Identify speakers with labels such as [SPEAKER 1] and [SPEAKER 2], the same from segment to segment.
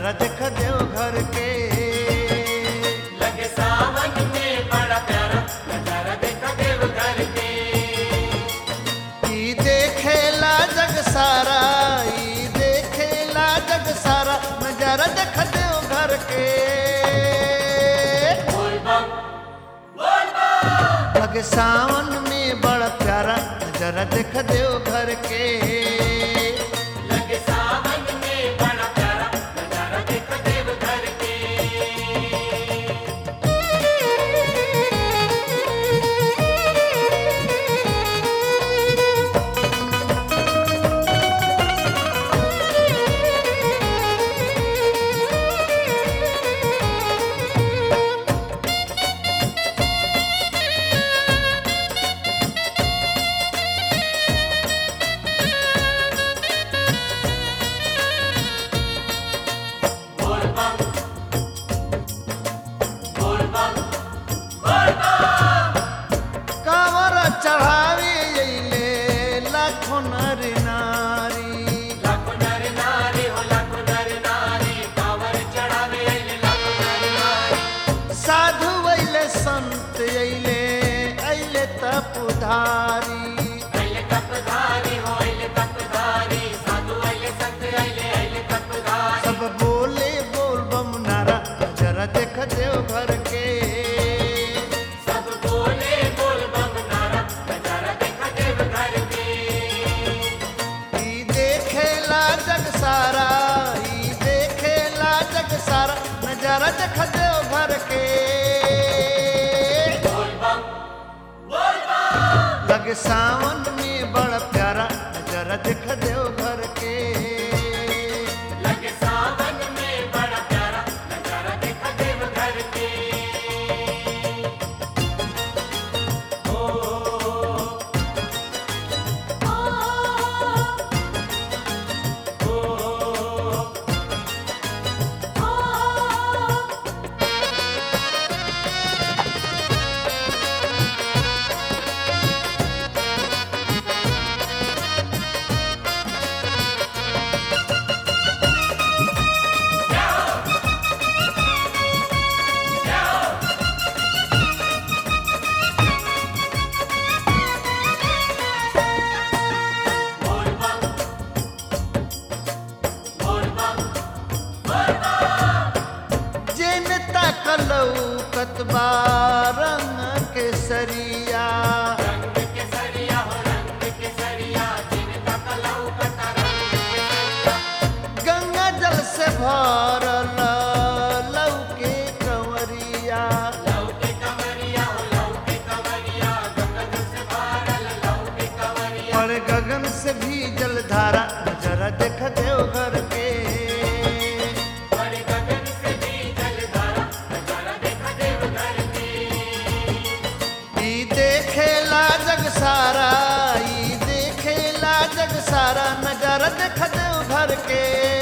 [SPEAKER 1] नजारा देख देव घर के
[SPEAKER 2] लगे सावन में बड़ा प्यारा नजारा देखा देव घर के
[SPEAKER 1] ई देखेला जग सारा ई देखेला जग सारा नजारा देख देव घर के
[SPEAKER 2] बोल बम बोल बम
[SPEAKER 1] लगे सावन में बड़ा प्यारा नजारा देख देव घर के
[SPEAKER 2] लगे सावन में बड़ा प्यारा नजारा देखा देव घर के बोल बम बोल बम बोल बम
[SPEAKER 1] कांवर चढ़ावे अइले लाखों नर नारी
[SPEAKER 2] लाखों नर नारी हो लाखों नर नारी कांवर चढ़ावे अइले लाखों नर नारी
[SPEAKER 1] साधु अइले संत अइले अइले तपधारी
[SPEAKER 2] अइले तपधारी हो अइले तपधारी साधु अइले संत अइले अइले तपधारी
[SPEAKER 1] सब बोले बोल बम नारा जरा देख देव घर के
[SPEAKER 2] सब बोले बोल बम नारा नजारा देखा देव घर के
[SPEAKER 1] ई देखेला जग सारा ई देखेला जग सारा नजारा देख देव घर के
[SPEAKER 2] बोल बम बोल बम
[SPEAKER 1] लगे सावन में बड़ा प्यारा नजारा देख देव घर के
[SPEAKER 2] लगे सावन में बड़ा प्यारा नजारा देखा देव घर के बोल बम बोल बम बोल बम
[SPEAKER 1] जेन तकलौ कतबा रंग के सरिया
[SPEAKER 2] रंग के सरिया हो रंग के सरिया जिनका कलौ कता रंग के सरिया
[SPEAKER 1] गंगा जल से भरल लौके कंवरिया
[SPEAKER 2] लौ के कंवरिया हो लौ के कंवरिया गंगा से भरल लौ के कंवरिया
[SPEAKER 1] और गगन से भी जलधारा नजरा देख देव घर के
[SPEAKER 2] बड़े गगन से भी जलधारा नजारा देखा देव घर के
[SPEAKER 1] ई देखेला जग सारा ई देखेला जग सारा नजरा देख देव घर के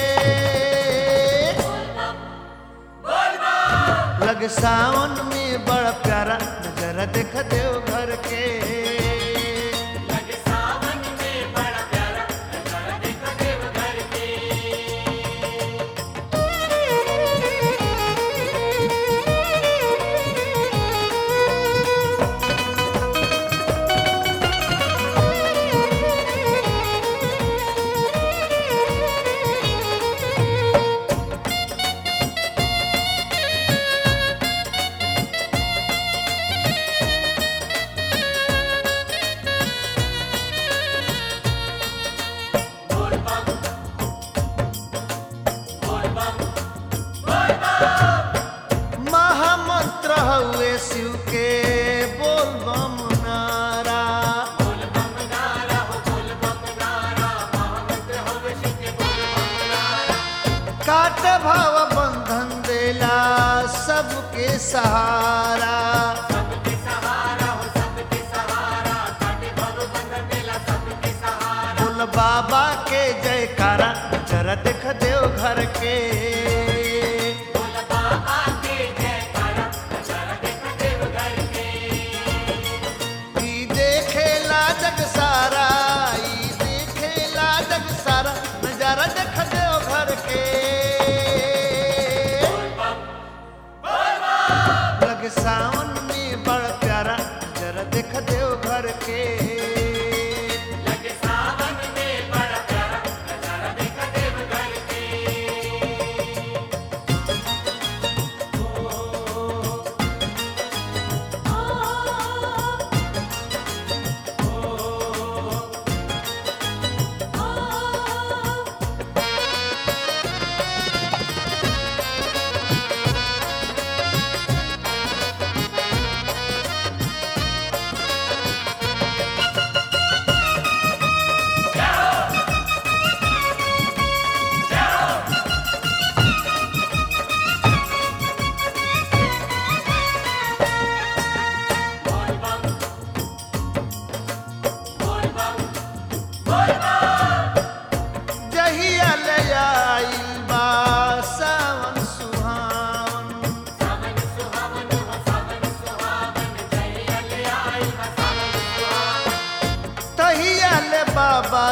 [SPEAKER 2] बोल बम
[SPEAKER 1] लग सावन में बड़ा प्यारा नजरा देख देव घर के
[SPEAKER 2] लगे सावन में बड़ा प्यारा नजारा देखा देव घर के बोल बम बोल बम बोल बम
[SPEAKER 1] महामंत्र हुए शिव के बोल बम नारा
[SPEAKER 2] बोल बम नारा हो बोल बम नारा महामंत्र हो शिव के बोल बम नारा
[SPEAKER 1] काट भाव बंधन देला सबके सहारा
[SPEAKER 2] सबके सहारा हो सबके सहारा काटे भव बंधन देला सबके सहारा
[SPEAKER 1] बोल बाबा के जयकारा जरा देख देव घर के
[SPEAKER 2] बोल बाबा के जयकारा नजारा देखा देव घर के
[SPEAKER 1] ई देखेला जग सारा ई देखेला जग सारा नजारा देख देव घर के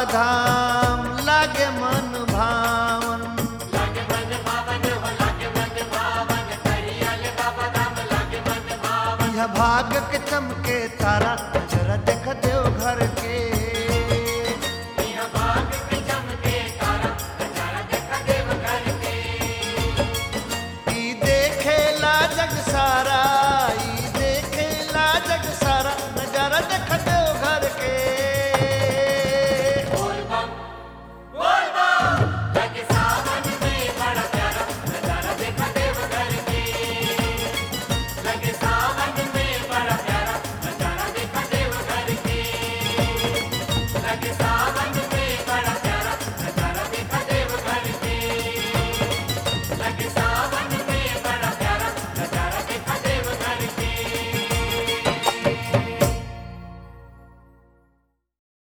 [SPEAKER 1] धाम लागे मन भावन
[SPEAKER 2] लागे मन भावन हो लागे मन भावन कहिया ले बाबा धाम लागे मन भावन
[SPEAKER 1] यह भाग के चमके